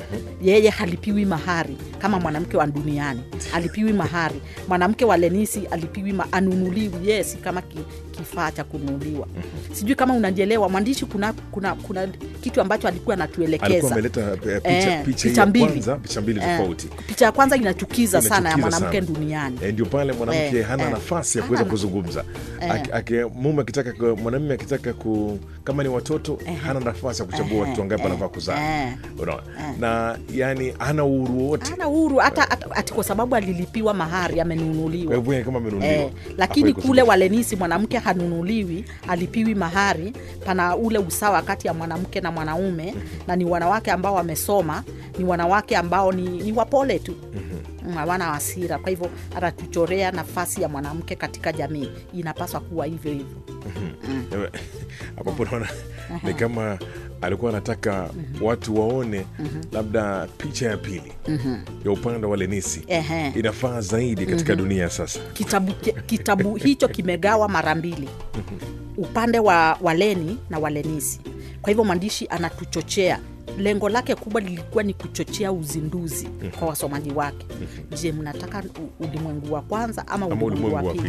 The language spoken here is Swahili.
yeye halipiwi mahari kama mwanamke wa duniani alipiwi mahari mwanamke wa lenisi alipiwi ma, anunuliwi yeye si kama ki, kifaa cha kununuliwa sijui kama unanielewa mwandishi kuna, kuna, kuna kitu ambacho alikuwa alikuwa anatuelekeza ameleta eh, picha, Eh, picha, hii picha ya mbili. kwanza picha mbili Eh, tofauti picha ya kwanza inachukiza sana ya Inachukiza mwanamke sana. duniani Eh, ndio pale mwanamke Eh, hana eh. nafasi ya Hana kuweza na- kuzungumza Eh. Aki- aki- mume akitaka ku- mwanamume akitaka ku kama ni watoto hana nafasi ya kuchagua Eh, watoto wangapi eh, anafaa kuzaa eh. Unaona? na yani hana uhuru wowote hana uhuru hata, hata ati kwa sababu alilipiwa mahari kwa amenunuliwa hivyo yeye kama amenunuliwa Eh, lakini hafai kule kuzungumza. walenisi mwanamke hanunuliwi alipiwi mahari pana ule usawa kati ya mwanamke na mwanaume na ni wanawake ambao wamesoma ni wanawake ambao ni, ni wapole tu Mm, hawana hasira kwa hivyo anatuchorea nafasi ya mwanamke katika jamii inapaswa kuwa hivyo hivyo Ewe, ambapo naona ni kama alikuwa anataka watu waone labda picha ya pili ya upande wa lenisi Ehe. inafaa zaidi katika dunia ya sasa kitabu, ki- kitabu hicho kimegawa mara mbili upande wa waleni na walenisi kwa hivyo mwandishi anatuchochea lengo lake kubwa lilikuwa ni kuchochea uzinduzi kwa wasomaji wake je mnataka u- ulimwengu wa kwanza ama Ama ulimwengu ulimwengu wa wa pili